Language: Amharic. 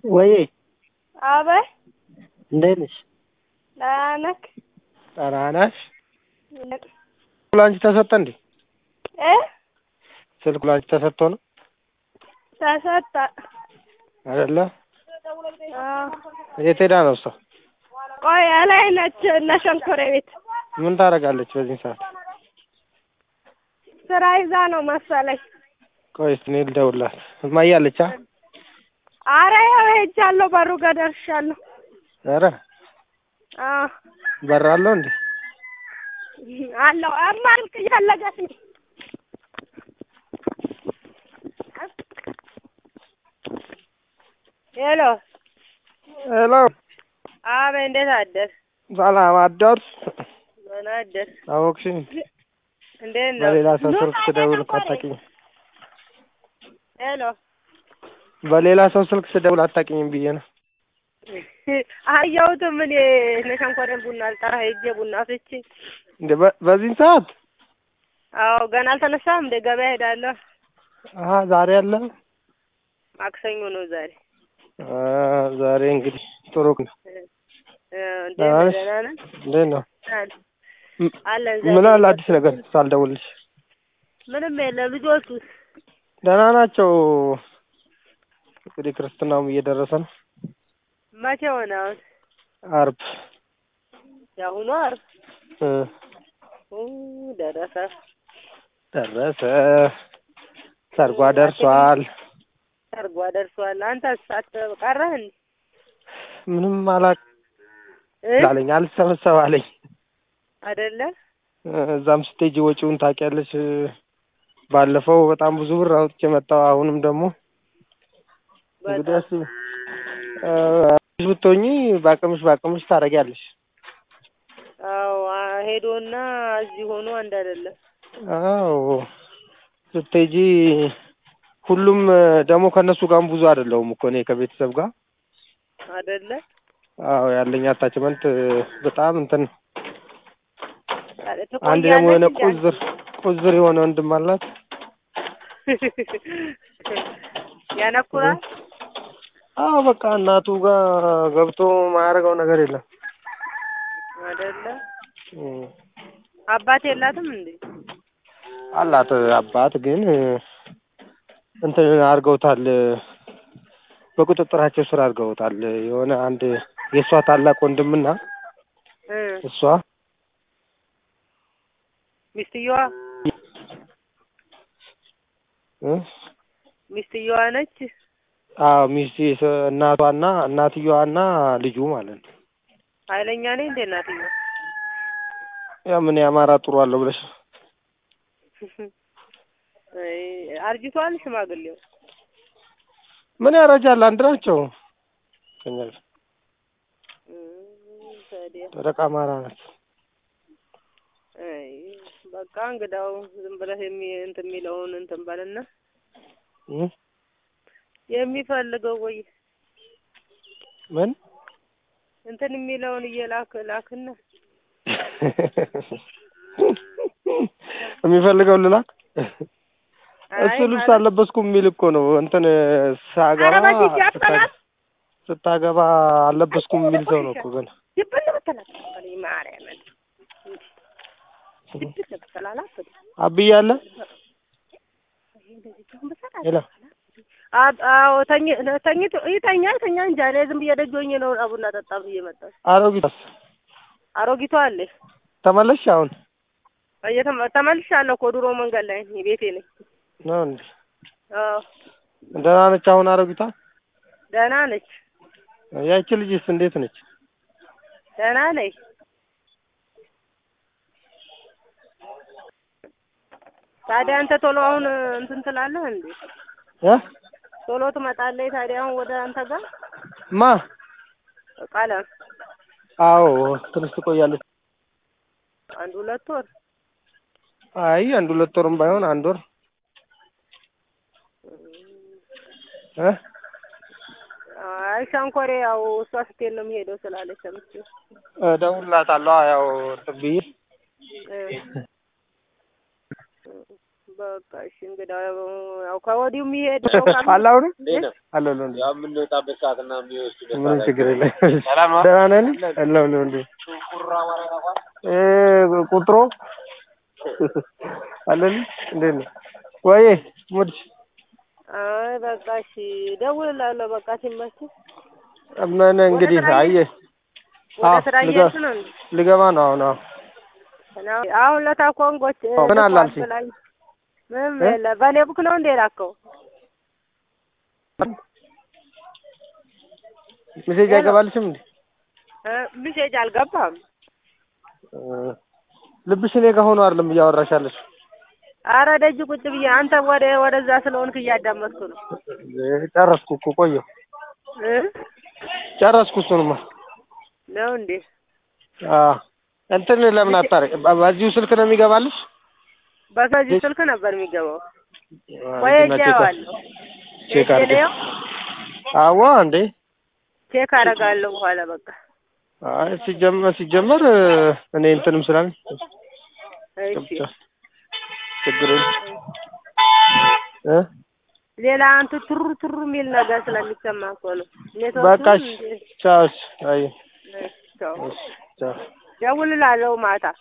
ወይ አበይ እንዴት ነሽ? ደህና ነህ? ደህና ነሽ? ላንቺ ተሰጠ እንዴ? እ ስልኩ ላንቺ ተሰጥቶ ነው ተሰጠ። አይደለ? አዎ። የት ሄዳ ነው እሷ? ቆይ ላይ ነች እነ ሸንኮሬ ቤት ምን ታደርጋለች በዚህ ሰዓት? ስራ ይዛ ነው መሰለኝ። ቆይ እስኪ እኔ ልደውልላት። እማዬ አለች? አ አረ ያው ሄጃለሁ፣ በሩ ጋር ደርሻለሁ። ኧረ አዎ በር አለው እንዴ? አለው እማ ስልክ እየፈለገች ነው። ሄሎ ሄሎ አበይ እንዴት አደር? ሰላም አደርስ? ደህና አደር። አወቅሽኝ? እንዴት ነው? በሌላ ሰው ስልክ ስደውል እኮ አታውቂኝም። ሄሎ በሌላ ሰው ስልክ ስደውል አታውቂኝም ብዬ ነው። አየሁትም እኔ እነ ሸንኮሬን ቡና ልጠራ ሄጄ ቡና አፍልቼ። እንደ በ- በዚህን ሰዓት? አዎ ገና አልተነሳም እንደ ገበያ ሄዳለሁ። አሀ ዛሬ አለ? ማክሰኞ ነው ዛሬ። አ ዛሬ እንግዲህ ጥሩ ነው። እ እንዴት ደህና ነህ? ነሽ? ደህና ነህ? እንዴት ነው? አለ- ም- አለን ምን ዛሬ አለ አዲስ ነገር ሳልደውልሽ? ምንም የለም። ልጆቹስ ደህና ናቸው። እንግዲህ ክርስትናውም እየደረሰ ነው። መቼ ሆነ አሁን? አርብ የአሁኑ ዓርብ እ ኡ ደረሰ። ደረሰ። ሰርጓ ደርሷል። ሰርጓ ደርሷል። አንተስ ሳት ቀረህ እንዴ? ምንም አላቅ እ አለኝ አልሰበሰብ አለኝ። አይደለ እ እዛም ስቴጅ ወጪውን ታውቂያለሽ። ባለፈው በጣም ብዙ ብር አውጥቼ መጣሁ። አሁንም ደግሞ እንግዲህ በጣም አስቢ እ ብትሆኚ በአቅምሽ በአቅምሽ ታደርጊያለሽ። አዎ አ- ሄዶና እዚህ ሆኖ አንድ አይደለም። አዎ ስትሄጂ ሁሉም ደግሞ ከእነሱ ጋርም ብዙ አይደለሁም እኮ እኔ ከቤተሰብ ጋር አይደለ አዎ ያለኝ አታችመንት በጣም እንትን ነው። ታዲያ አንድ ደግሞ የሆነ ትቆያለች እንዴ ቁዝር ቁዝር የሆነ ወንድም አላት። ያነኩራል። አዎ በቃ እናቱ ጋር ገብቶ ማያደርገው ነገር የለም። አይደለ እም። አባት የላትም እንዴ? አላት አባት ግን እንትን አድርገውታል። በቁጥጥራቸው ስር አድርገውታል። የሆነ አንድ የእሷ ታላቅ ወንድምና እ እሷ ሚስትየዋ እ ሚስትየዋ ነች። አዎ ሚስት እናቷና እናትየዋና ልጁ ማለት ነው። ኃይለኛ ነኝ እንዴ እናትየው? ያ ምን የአማራ ጥሩ አለው ብለሽ ነው? አይ አርጅቷል ሽማግሌው። ምን ያረጃል? አንድ ናቸው። ከእኛ ጋር እም፣ ታዲያ ደረቅ አማራ ናቸው። አይ በቃ እንግዳው ዝም ብለህ የሚ እንትን የሚለውን እንትን በልና እ የሚፈልገው ወይ ምን እንትን የሚለውን እየላክ ላክና የሚፈልገው ልላክ እሱ አይ ልብስ ማለት አልለበስኩም የሚል እኮ ነው። እንትን ሳገባ ኧረ በዚህ ያፈናል ስታገባ አልለበስኩም የሚል ሰው ነው እኮ ገና ይብን ብትላት በለኝ ማርያምን ይብን ብትላላት አብዬ አለ ሄሎ አዎ ተኝ ተኝቶ ይተኛል ተኛ እንጂ እኔ ዝም ብዬ ደጅ ሆኜ ነው አቡና ጠጣ ብዬ መጣሁ። አሮጊቷስ አሮጊቷ አለች ተመለስሽ? አሁን እየተመ- ተመልሻለሁ እኮ ድሮ መንገድ ላይ ነኝ፣ ቤቴ ነኝ። ነው እንዴ? አዎ ደህና ነች አሁን አሮጊቷ? ደህና ነች፣ ያቺ ልጅስ እንዴት ነች? ደህና ነኝ። ታዲያ አንተ ቶሎ አሁን እንትን ትላለህ እንዴ? እ ቶሎ ትመጣለህ ታዲያ አሁን ወደ አንተ ጋር ማ ቀለም አዎ ትንሽ ትቆያለች። አንድ ሁለት ወር አይ አንድ ሁለት ወርም ባይሆን አንድ ወር እ አይ ሸንኮሬ ያው እሷ ስትሄድ ነው የሚሄደው ስላለች ሰምቼ እደውልላታለሁ። ያው እንትን ብዬ እ በቃ እሺ እንግዲህ ያው ከወዲሁ የሚሄድ ሰው ካለ አለ አሁን እንዴት ነው? አለ አለ እንዴ ያው የምንወጣበት ሰዓት እና የሚወስዱበት ምንም ሰዓት ችግር የለም። ሰላም ነው? ደህና ነህ? አለ አለ እንዴ እ ቁጥሩ አለን እንዴት ነው? ወይ ሙድ አይ በቃ እሺ እደውልልሃለሁ። በቃ ሲመች ምን እንግዲህ ወደ ስራ አየህ ወደ አዎ፣ ስራ ልገ- እየሄድክ ነው እንዴ? ልገባ ነው አሁን። አዎ እና- አሁን ለታ ኮንጎች አዎ፣ ምን አለ ልኳል አልሽኝ? ብላኝ ምንም እ? የለ በእኔ ቡክ ነው እንዴ ላከው? ሜሴጅ ሄሎ። አይገባልሽም እንዴ? እ ሚሴጅ አልገባም። እ፣ ልብሽ እኔ ጋር ሆኖ አይደለም እያወራሽ ያለሽ። አረ ደጅ ቁጭ ብዬ አንተ ወደ ወደዛ ስለሆንክ እያዳመጥኩ ነው። እ፣ ጨረስኩ እኮ ቆየሁ፣ እ ጨረስኩ እሱንማ። ነው እንዴ? አዎ እንትን ለምን አታረቅ? በዚሁ ስልክ ነው የሚገባልሽ? በከዚህ ስልክ ነበር የሚገባው። አዎ፣ ቆይ እንትና ቼክ እጀዋለሁ። ቼክ አድርጊ። እጀለየው አዎ እንዴ ቼክ አደርጋለሁ በኋላ በቃ አይ ሲጀመር ሲጀመር እ፣ እኔ እንትንም ስላለኝ እሺ። ብቻ ችግር የለም እ ሌላ አንተ ትሩ ትሩ የሚል ነገር ስለሚሰማ እኮ ነው። በቃ እሺ፣ ቻው። እሺ፣ አይ ኔትወርክ እሺ፣ ቻው። ደውልልሃለሁ ማታ